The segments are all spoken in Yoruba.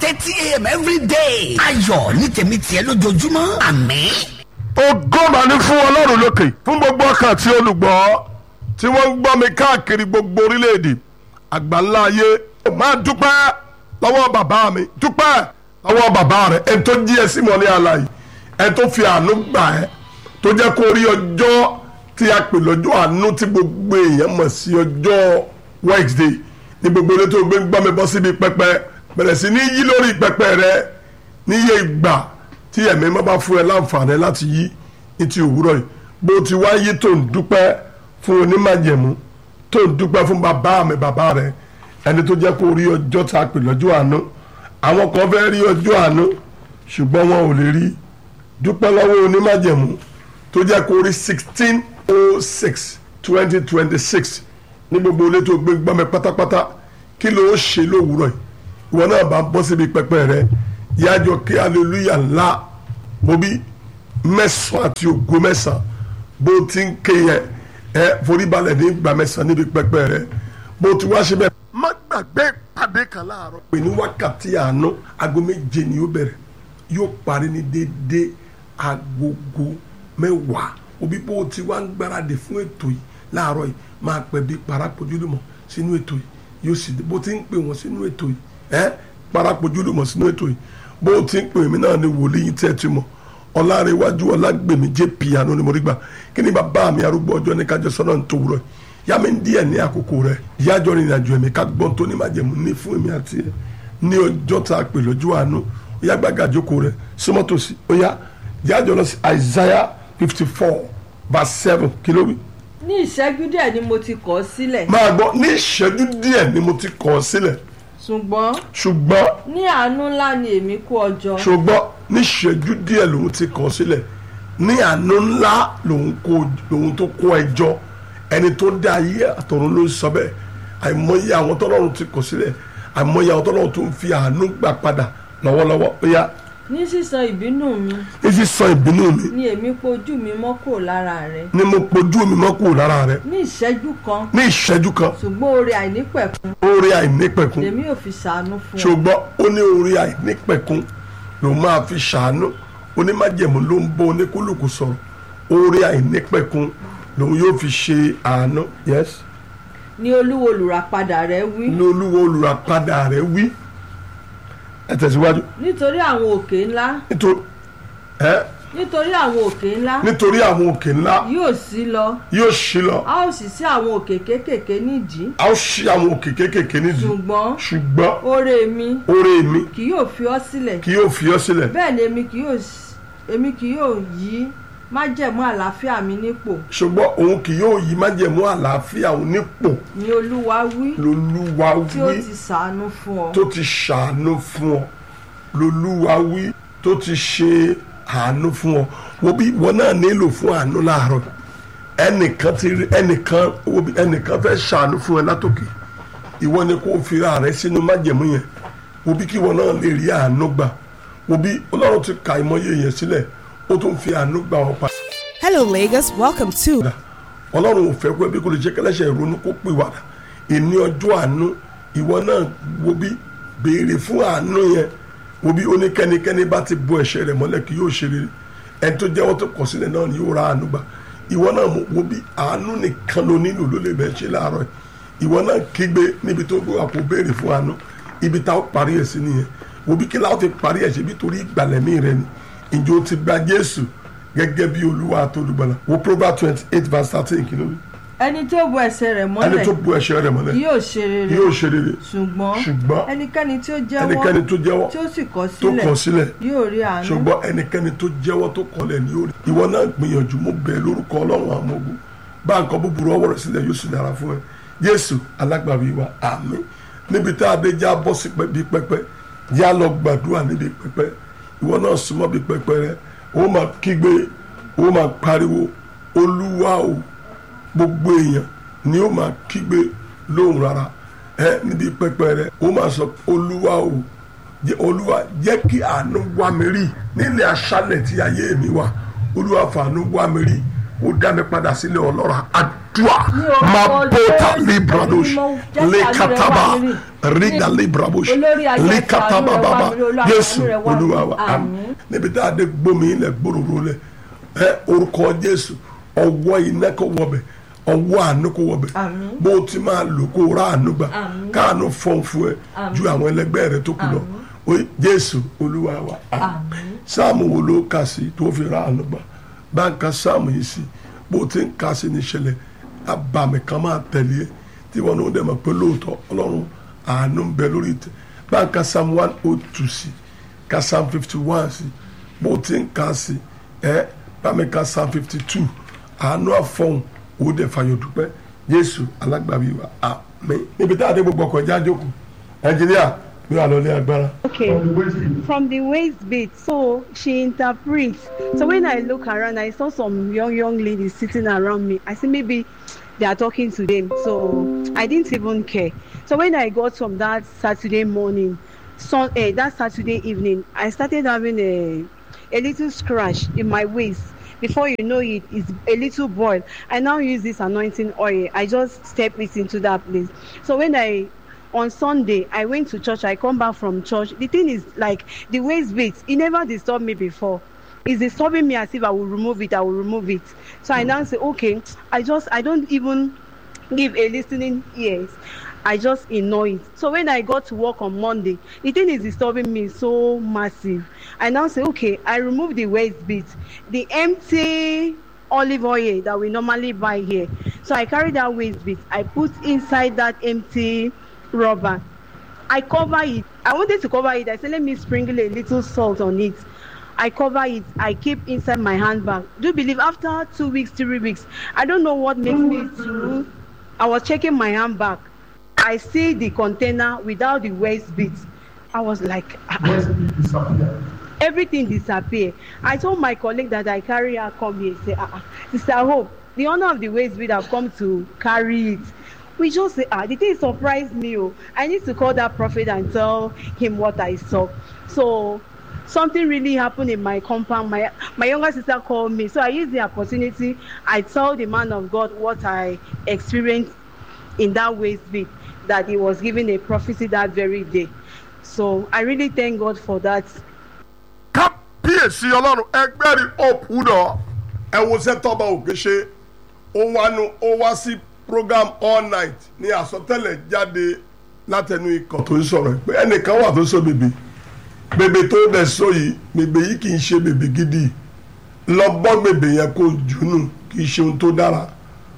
thirty a.m. every day. ayọ̀ ní tèmi tiẹ̀ lójoojúmọ́ àmín. ògo mà ní fún ọlọ́run lókè fún gbogbo ọkàn tí olùgbọ́ tí wọ́n ń gbọ́ mi káàkiri gbogbo orílẹ̀-èdè àgbáńlá ayé máa dúpẹ́ lọ́wọ́ bàbá mi dúpẹ́ lọ́wọ́ bàbá rẹ̀ ẹni tó jí ẹ sí mọ́ ní àlàyé ẹni tó fi àánú gbà ẹ́ tó jẹ́ kó rí ọjọ́ tí a pè lọ́jọ́ àánú tí gbogbo èèyàn mọ̀ sí ọjọ́ Wednesday ní gbogbo ilé tó gbé ń gbọ́ mi bọ́ síbi pẹpẹ bẹ̀rẹ̀ sí ní yí lórí pẹpẹ rẹ níye ìgbà tí ẹ̀mí má bá fún ẹ láǹfààní láti yí ní ti òwúrọ̀ yìí bó ti wá yí tó ń dúpẹ́ fún onímàjẹ̀mú tó ń dúpẹ́ fún bàbá mi bàbá rẹ ẹni tó jẹ́ kó rí ọjọ́ tá a pè lọ́jọ́ àánú àwọn kan fẹ́ rí ọjọ́ àánú ṣùgbọ́n wọn ò lè rí dúpẹ́ lọ́wọ́ onímàjẹ̀mú tó jẹ́ kó rí sixteen oh six twenty twenty six ní gbogbo ilé tó gbé gbọ́mẹ pátápátá kí ló ń ṣe lówùúrọ̀ yìí ìwọ náà bá bọ́ síbi pẹpẹ rẹ yájọ kí aleluya ńlá mo bí mẹ́sàn-án àti ògo mẹ́sàn-án bó ti ń ké yẹn ẹ foríbalẹ̀ ní ìgbà mẹ́sàn-án níbi pẹpẹ rẹ bó ti wá ṣe bẹ́ẹ̀. má gbàgbé ìpàdé kan láàárọ̀. pè ní wákàtí àánú aago méje ni yóò bẹ̀rẹ̀ yóò parí ní déédéé agogo mẹ́wàá òbí bó ti wá ń gbáradì fún ètò yìí láàárọ̀ yìí máa pẹ̀ bí parapojúlùmọ̀ sínú ètò yìí yóò sì bó ti ń pè wọ́n sínú ètò yìí ẹ́ parapojúlùmọ̀ sínú ètò yìí bó ti ń pè mí náà ni wòlíì tẹ́ ti mọ̀ ọlárẹ̀wájú ọlágbèmí jẹ́ piano ni mo rí gbà kí ni bàbá mi arúgbó ọjọ́ ní kájọ sọ́nà ń tó wúrọ̀ yá mi díẹ̀ ní àkókò rẹ̀ yájọ́ rìn àjò ẹ̀mí ká gbọ́n tó ní májẹ̀mú ní fún èmi àti ẹ̀ ní ọjọ́ tá a pè lójú àánú ó yá gbàgà jókòó rẹ̀ símọ́tòsí ó yá yájọ́ lọ sí Isaiah fifty four verse seven kí ló wí ní ìṣẹ́jú díẹ̀ ni mo ti kọ̀ ọ́ sílẹ̀ máa gbọ́ ní ìṣẹ́jú díẹ̀ ni mo ti kọ̀ ọ́ sílẹ̀ ṣùgbọ́n ṣùgbọ́n ní àánú ńlá ni èmi kó ọ jọ ṣùgbọ́n ní ìṣẹ́jú díẹ̀ lòun ti kọ̀ ọ́ sílẹ̀ ní àánú ńlá lòun kó lòun tó kó ẹjọ́ ẹni tó dá ayé àtọ̀run ló ń sọ bẹ́ẹ̀ àìmọye àwọn tọ́lọ́run ti kọ̀ sílẹ̀ àìmọye àwọn tọ́lọ́run tó ń fi àánú gbà padà lọ́wọ́lọ́wọ́ ó yá ní sísan ìbínú mi ní sísan ìbínú mi ni èmi pojú mi mọ́ kúrò lára rẹ ni mo pojú mi mọ́ kúrò lára rẹ ní ìṣẹ́jú kan ní ìṣẹ́jú kan ṣùgbọ́n oore àìnípẹ̀kun oore àìnípẹ̀kun lèmi ò fi ṣàánú fún ọ ṣùgbọ́n ó ní orí àìnípẹ̀kun ló máa fi ṣàánú onímájẹ̀mú ló ń bọ́ oníkúlùkù sọ̀rọ̀ orí àìnípẹ̀kun lòun yóò fi ṣe àánú yes ní olúwo olùràpadà rẹ wí ní olúwo olùràpadà rẹ wí ẹ tẹ̀síwájú nítorí àwọn òkè ńlá nítorí ẹ nítorí àwọn òkè ńlá nítorí àwọn òkè ńlá yóò sí lọ yóò ṣí lọ a ó sì sí àwọn òkè kéékèèké nídìí a ó ṣí àwọn òkè kéékèèké nídìí ṣùgbọ́n ṣùgbọ́n oore mi oore mi kì yóò fi ọ́ sílẹ̀ kì yóò fi ọ́ sílẹ̀ bẹ́ẹ̀ ni èmi kì yóò s- èmi kì yóò yí májẹ̀mú àlàáfíà mi nípò ṣùgbọ́n òun kì yóò yí májẹ̀mú àlàáfíà òun nípò ni olúwa wí lolúwa tí ó wí ti ṣàánú fún ọ tó ti ṣàánú fún ọ lolúwa wí tó ti ṣe àánú fún ọ wo bí ìwọ náà nílò fún àánú láàárọ̀ ẹnìkan ti rí ẹnìkan wo bí ẹnìkan fẹ́ ṣàánú fún ẹ látòkè ìwọ ni kò fira rẹ sínú májẹ̀mú yẹn wo bí kí ìwọ náà lè rí àánú gbà wo bí ọlọ́run ti ka ìmọ̀ye yẹn sílẹ̀ ó tún fi àánú gbà ọ pa Hello, Lagos. Welcome to padà ọlọ́run ò fẹ́ kó ẹbí kó lè jẹ́ kẹlẹ́ṣẹ̀ ìrònú kó pè wàdà ìní ọjọ́ àánú ìwọ náà wo bí béèrè fún àánú yẹn wo bí oníkẹ́nikẹ́ni bá ti bo ẹ̀ṣẹ̀ rẹ̀ mọ́lẹ̀ kí yóò ṣe rere ẹni tó jẹ́wọ́ tó kọ̀ sílẹ̀ náà ni yóò ra àánú gbà ìwọ náà mo- wo bí àánú nìkan ló nílò ló lè bẹ̀ ṣe láàárọ̀ yìí ìwọ náà kígbe níbi tó gbé àpò béèrè fún àánú ibi tá ó parí ẹ̀ sí nìyẹn wo bí kí láwọn fi parí ẹ̀ ṣe bí torí ìgbàlẹ̀mí rẹ ni ìjọ ti gba Jésù gẹ́gẹ́ bí olúwa àtolùgbàlà wo Proverbs twenty eight verse thirteen kìló wí ẹni tó bo ẹsẹ̀ rẹ̀ ẹni mọ́lẹ̀ tó bu ẹ̀ṣẹ̀ rẹ̀ mọ́lẹ̀ kì yóò ṣe rere yóò ṣe rere ṣùgbọ́n ṣùgbọ́n ẹnikẹ́ni tí ó jẹ́wọ́ ẹnikẹ́ni tó jẹ́wọ́ tí ó sì kọ̀ tó kọ̀ sílẹ̀ sílẹ̀ yóò rí àánú ṣùgbọ́n ẹnikẹ́ni tó jẹ́wọ́ tó kọlẹ̀ ní orí ìwọ náà gbìyànjú mo bẹ̀ lórúkọ ọlọ́run àwọn ogun bá nǹkan búburú ọwọ́ rẹ̀ sílẹ̀ yóò sì dára fún ẹ jésù alágbàwí wa àmín níbi tá a dé já bọ́ sí pẹ́- bí pẹ́pẹ́ yá lọ gbàdúrà níbi pẹ́pẹ́ ìwọ náà súnmọ́ bí pẹ́pẹ́ rẹ ó máa kígbe ó máa pariwo olúwa o gbogbo èèyàn ni ó máa kígbe lóhùn rárá ẹ níbi pẹpẹ rẹ ó máa sọ olúwa o jẹ́- olúwa jẹ́ kí àánú wá mi rí nílẹ̀ aṣálẹ̀ tí ayé mi wà olúwa fàánú wá mi rí ó dá mi padà sílẹ̀ ọlọ́ra àdúrà dua mabota libradosh lekataba riga libradosh lekataba baba jésù olúwa wa àmín níbi tá a dé gbómi ilẹ̀ gbòòrò lẹ̀ ẹ orúkọ jésù ọwọ́ iná kò wọbẹ̀ ọwọ́ àánú kò wọbẹ̀ bó o ti máa lò kó o rà àánú gbà káàánú fọ́n fún ẹ ju àwọn ẹlẹgbẹ́ rẹ tó kù lọ Oye, jésù olúwa wa àmín sáàmù wo ló kà sí tó fi rà àánú gbà bá ń ka sáàmù yìí sí bó o ti ń ka sí ní ìṣẹ̀lẹ̀ abàmì kan máa tẹ̀lé ẹ tí wọn ò dẹ̀ mọ̀ pé lóòótọ́ ọlọ́run àánú ń bẹ lórí ìtẹ́ bá ń ka sáàmù one oh two sí ka sáàmù fifty one sí bó o ti ń ka sí ẹ bá mi ka sáàmù fifty two àánú àfọ̀hún ó dẹ̀ fàyọ̀ dúpẹ́ jésù alágbàbí wa àmín níbi tá a dé gbogbo ọkọ̀ ìjà jókòó nàìjíríà bí wàá lọ ní agbára. Okay, from the waist bit, so she interprets. So when I look around, I saw some young young ladies sitting around me. I see maybe they are talking to them, so I didn't even care. So when I got from that Saturday morning, so eh, that Saturday evening, I started having a a little scratch in my waist. Before you know it, it's a little boil. I now use this anointing oil. I just step it into that place. So when I on sunday i went to church i come back from church the thing is like the waist bit e never disturb me before it's disturbing me as if i will remove it i will remove it so i now say okay i just i don't even give a listening ears i just ignore it so when i got to work on monday the thing is disturbing me so massive i now say okay i remove the waist bit the empty olive oil that we normally buy here so i carry that waist bit i put inside that empty rubber i cover it i wanted to cover it i say let me sprinkle a little salt on it i cover it i keep inside my handbag do you believe after two weeks three weeks i don't know what makes me to i was checking my handbag i see the container without the waist bit i was like ah, ah. everything disappear i told my colleague that i carry her come here say ah ah sister hope the owner of the waist bit have come to carry it we just say ah the thing surprise me o i need to call that prophet and tell him what i saw so something really happen in my compound my my younger sister call me so i use the opportunity i tell the man of god what i experienced in that waist bit that he was given a prophecy that very day so i really thank god for that kábíyèsí ọlọ́run ẹgbẹ́ rí hope wúdọ̀ ẹ wo sẹ́tọ́ba òkè ṣe ó wá nu ó wá sí program all night ní àsọtẹ́lẹ̀ jáde látẹnu ikọ̀ tó ń sọ̀rọ̀ pé ẹnìkan wà tó sọ bèbè bèbè tó dẹ̀ sọ yìí bèbè yìí kì í ṣe bèbè gidi lọ bọ́ bèbè yẹn kó jùnú kì í ṣe ohun tó dára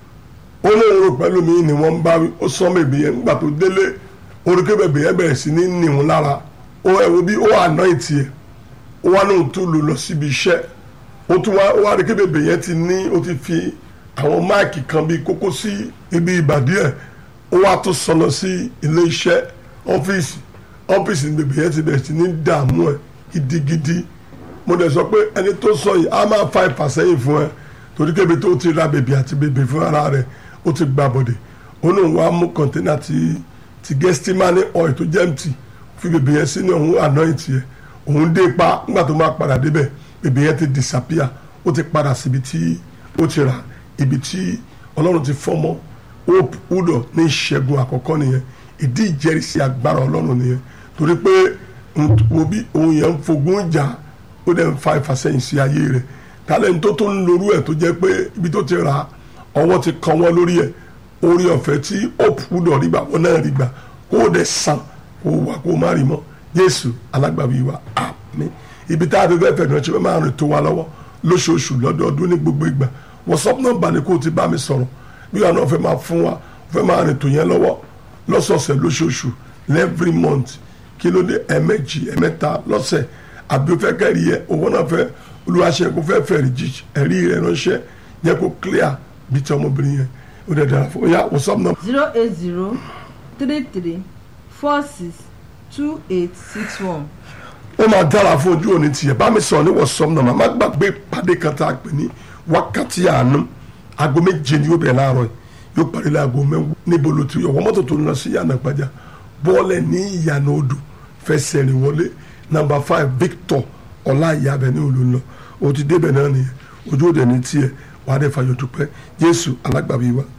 ó lóun rò pẹ̀lú mi ni wọ́n ń bá wí ó sọ bèbè yẹn nígbà tó délé oríkè bèbè yẹn bẹ̀rẹ̀ sí ní nìhun lára ó ẹ̀wò bí ó àná ìtì ẹ̀ ó wá lóun tó lò lọ síbi iṣẹ́ ó tún wá ó wá rí kí bèbè yẹn ti ní ó ti fi àwọn máàkì kan bíi kókó sí ibi ìbàdí ẹ̀ ó wá tó sọnà sí ilé iṣẹ́ ọ́fíìsì ọ́fíìsì ní bèbè yẹn ti bẹ̀rẹ̀ sí ní dààmú ẹ̀ gidigidi mo dẹ̀ sọ pé ẹni tó sọ yìí á máa fa ìfàsẹ́yìn fún ẹ torí kébi tó ti ra bèbè àti bèbè fún ara rẹ̀ ó ti gba bọ̀dẹ̀ ó ní òun wá mú kọ̀ńténà ti ti gẹ́sítímánì ọ̀ì tó jẹ́ mtì fi bèbè yẹn sínú òun àná ìtì ẹ̀ òun dé pa nígbà tó máa padà débẹ̀ bèbè yẹn ti disappear ó ti padà síbi tí ó ti rà ibi tí ọlọ́run ti fọ́mọ́ hope udo ní ìṣẹ́gun àkọ́kọ́ nìyẹn ìdí ìjẹ́rìsí agbára ọlọ́run nìyẹn torí pé wo bí òun yẹn ń fogun jà ó dẹ̀ ń fa ìfàsẹ́yìn sí ayé rẹ̀ tálẹ̀ tó tó ń lorú ẹ̀ tó jẹ́ pé ibi tó ti rà ọwọ́ ti kan wọ́n lórí ẹ̀ orí ọ̀fẹ́ tí hope udo rí gbà wọ́n náà rí gbà kó o dẹ̀ sàn kó o wà kó o má rí mọ́ jésù alágbàbí wa àmín ibi tá a ti fẹ́ fẹ̀dùn ẹ̀ṣẹ̀ máa rìn tó wa lọ́wọ́ lóṣooṣù lọ́dọọdún ní gbogbo ìgbà wọ́sọ́pù náà bá ní kó o ti bá mi sọ̀rọ̀ bí wọn náà fẹ́ máa fún wa fẹ́ máa rìn tó yẹn lọ́wọ́ lọ́sọ̀ọ̀sẹ̀ lóṣooṣù every month kí ló dé ẹ̀mẹ́jì ẹ̀mẹ́ta lọ́sẹ̀ àbí o fẹ́ kẹ́rì yẹ owó náà fẹ́ olùwàṣẹ kó fẹ́ fẹ̀rì jí ẹ̀rí rẹ̀ ránṣẹ́ yẹ kó clear bí ti ọmọbìnrin yẹn ó dẹ̀ dára fún ya wọ́sọ́pù náà. zero eight zero three three four six two eight six one. ó máa dára fún ojú òní tiẹ̀ bá mi sọ̀rọ̀ ní wọ́sọ́pù náà má gbàgbé pàdé kan tá a pè ní wákàtí àánú aago méje ni yóò bẹ̀rẹ̀ láàárọ̀ yìí yóò parí láago mẹ́wọ́ níbo ló ti yọ wọ́n mọ́tò tó ń lọ sí yànnà pàjá bọ́ọ̀lẹ̀ ní ìyànà odò fẹsẹ̀ rìn wọlé nàmbà five Victor ọláìyá abẹ ní òòlù ńlọ o ti débẹ̀ náà nìyẹn ojú òde ní tiẹ̀ wàá dẹ̀ fàyọ̀ dúpẹ́ Jésù alágbàbí wa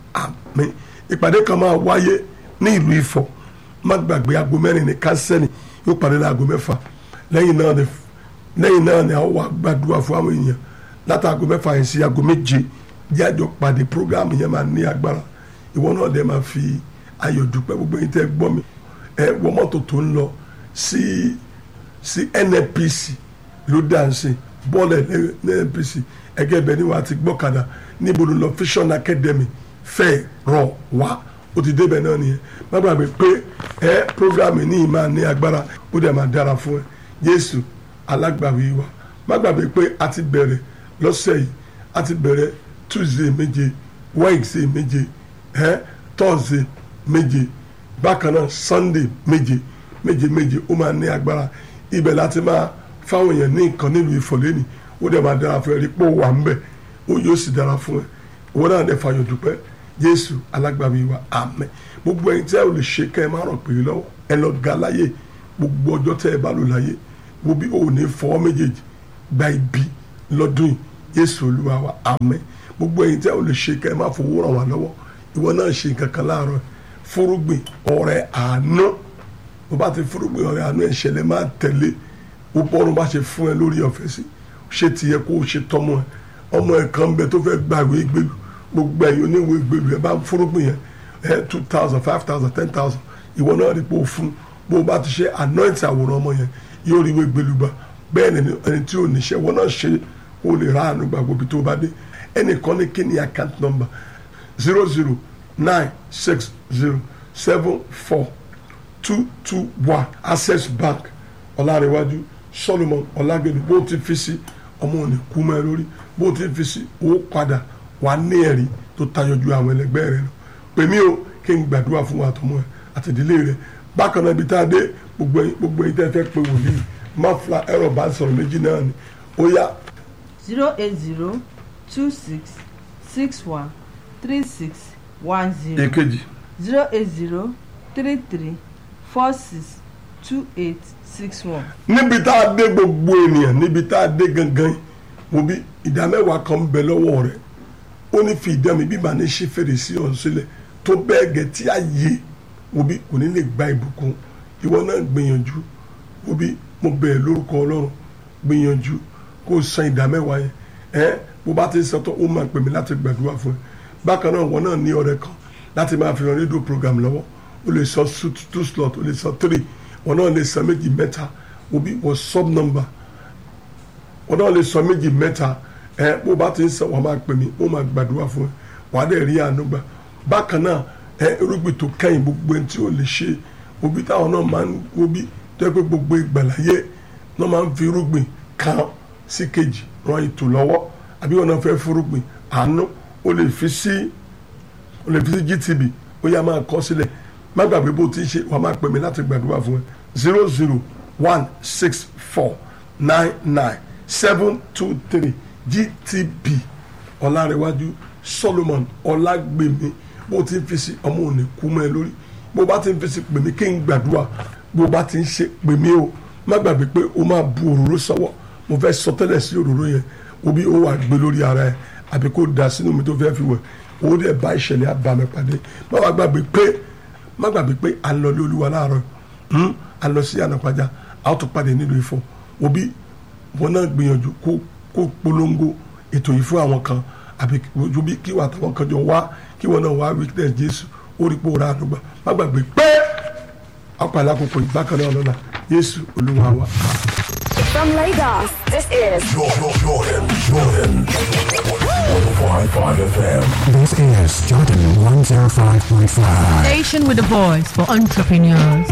àmín ìpàdé kan máa wáyé ní ìlú Ifọ̀ má gbàgbé aago mẹ́rin ní kánsẹ́nì yóò parí ní aago mẹ́fà lẹ́yìn náà ni lẹ́yìn náà ni àwọn wà gbàdúrà fún àwọn èèyàn láti aago mẹ́fà yẹn sí aago méje jájọ pàdé programme yẹn máa ní agbára ìwọ náà dẹ̀ máa fi ayọ̀ dúpẹ́ gbogbo yín tẹ́ gbọ́ mi ẹ wọ mọ́tò tó ń lọ sí sí NNPC ló dáǹsì bọ́ọ̀lù ẹ̀ NNPC ẹgẹ́ bẹ́ẹ̀ ni wàá ti gbọ́kadà níbo ló lọ Vision Academy fẹ́ rọ̀ wá ó ti débẹ̀ náà nìyẹn má gbàgbé pé ẹ programme ní ìmáa ní agbára ó dẹ̀ máa dára fún ẹ Jésù alágbàwí wa má gbàgbé pé a ti bẹ̀rẹ̀ lọ́sẹ̀ yìí a ti bẹ̀rẹ̀ Tuesday méje Wednesday méje ẹ Thursday méje bákan náà Sunday méje méje méje ó máa ní agbára ibẹ̀ láti máa fáwọn èèyàn ní nǹkan nílùú ìfọ̀lẹ́nì ó dẹ̀ máa dára fún ẹ rí pé ó wà ń bẹ̀ ó yóò sì dára fún ẹ ìwọ náà dẹ̀ fàyọ̀ dúpẹ́ Jésù alágbàwí wa àmín gbogbo ẹ̀yin tí ẹ ò lè ṣe kẹ́ ẹ má rọ̀ pé lọ́wọ́ ẹ lọ ga láyé gbogbo ọjọ́ tẹ́ ẹ bá lò láyé wo bí o ò ní fọwọ́ méjèèjì gba ibi lọ́dún yìí Jésù olúwa wa àmín gbogbo ẹ̀yin tí ẹ ò lè ṣe kẹ́ ẹ má fowó ràn wá lọ́wọ́ ìwọ náà ṣe nǹkan kan láàárọ̀ fúrúgbìn ọrẹ àánú bó bá ti fúrúgbìn ọrẹ àánú ẹ̀ṣẹ̀lẹ̀ máa tẹ̀lé ó bọ́run bá ṣe fún ẹ lórí ọ̀fẹ́ sí ṣé tiẹ̀ kó o ṣe tọ́mọ ẹ ọmọ ẹ kan bẹ tó fẹ́ gba ìwé ìgbèlú gbogbo ẹ̀yin oníwèé ìgbèlú ẹ bá fúrúgbìn yẹn ẹ two thousand five thousand ten thousand ìwọ náà rí pé o fún bó o bá ti ṣe anoint àwòrán ọmọ yẹn yóò rí ìwé ìgbèlú gbà bẹ́ẹ̀ ni ẹni tí ò ní ṣe ìwọ náà ṣe kó o lè ra àánú gbà gbòbí tó o bá dé ẹnìkan ní kí ni account number zero zero nine six zero seven four two two one access bank ọ̀làríwájú solomon ọ̀làgbẹ̀dẹ̀ bó ti fi sí ọmọ òní kú mọ́ ẹ lórí bó ti fi sí owó padà wà ní ẹ̀rí tó tayọ ju àwọn ẹlẹgbẹ́ rẹ lọ pè mí o kí n gbàdúrà fún wa àtọmọ ẹ àtìdílé rẹ bákan náà ibi tá a dé gbogbo ẹ̀yin gbogbo ẹ̀yin tẹ́ fẹ́ pé wòlíì má fla ẹ̀rọ bá sọ̀rọ̀ méjì náà ni ó yá zero eight zero two six six one three six one zero èkejì zero eight zero three three four six two eight six one. níbi tá a dé gbogbo ènìyàn níbi tá a dé gangan mo bí ìdá mẹ́wàá kan ń bẹ lọ́wọ́ rẹ̀ ó ní fi ìdá mi bí màá ní ṣe fèrèsé ọ̀hún sílẹ̀ tó bẹ́ẹ̀ gẹ̀ tí a yé mo bí kò ní lè gba ìbùkún ìwọ náà gbìyànjú mo bí mo bẹ̀rẹ̀ lórúkọ ọlọ́run gbìyànjú kó o san ìdá mẹ́wàá yẹn ẹ bó bá ti sọ tó ó máa pè mí láti gbàdúrà fún ẹ bákan náà wọn náà ní ọ̀rẹ́ kan láti máa fi hàn rédíò program lọ́wọ́ o lè sọ two slot o lè sọ three wọn náà lè sọ méjì mẹ́ta mo bí wọ́n sub number wọn náà lè sọ méjì mẹ́ta ẹ bó bá ti ń sọ wọn máa pè mí ó máa gbàdúrà fún ẹ wàá dẹ̀ rí àánú gbà bákan náà ẹ irúgbìn tó kẹ́yìn gbogbo ẹni tí ò lè ṣe òbí táwọn náà máa ń wóbi tó yẹ pé gbogbo ìgbàláyé náà máa ń fi irúgbìn kan sí kejì ran ètò lọ́wọ́ àbí wọn náà fẹ́ fúrúgbìn àánú o lè fi sí o lè fi sí GTB ó yá máa kọ sílẹ̀ má gbàgbé bó ti ṣe wàá máa pè mí láti gbàdúrà fún ẹ zero zero one six four nine nine seven two three GTB ọ̀làrẹ̀wájú Solomon ọ̀làgbèmí bó ti ń fi sí ọmọ òní kú mọ́ ẹ lórí bó bá ti ń fi sí pè mí kí n gbàdúrà bó bá ti ń ṣe pè mí o má gbàgbé pé o máa bu òróró sọ́wọ́ mo fẹ́ sọ tẹ́lẹ̀ sí òróró yẹn o bí o wà gbé lórí ara ẹ àbí kó da sínú mi tó fẹ́ fi wẹ̀ o dẹ̀ bá ìṣẹ̀lẹ̀ àbàmì pàdé má wàá gbàgbé pé má gbàgbé pé à ń lọ lé olúwa láàárọ̀ à ń lọ sí ànàpàjà a ó tún pàdé nílùú Ifọ̀ o bí wọn náà gbìyànjú kó kó polongo ètò yìí fún àwọn kan àbí ojú bí kí wà táwọn kan jọ wá kí wọn náà wá witness Jésù ó rí pé ó ra àdúgbà má gbàgbé pé apàlà àkókò ìbákan náà lọ́la Jésù olúwa wa. From Lagos, this is Jordan, Jordan, Jordan. 105.5 FM. This is Jordan 105.5. Station with a voice for entrepreneurs.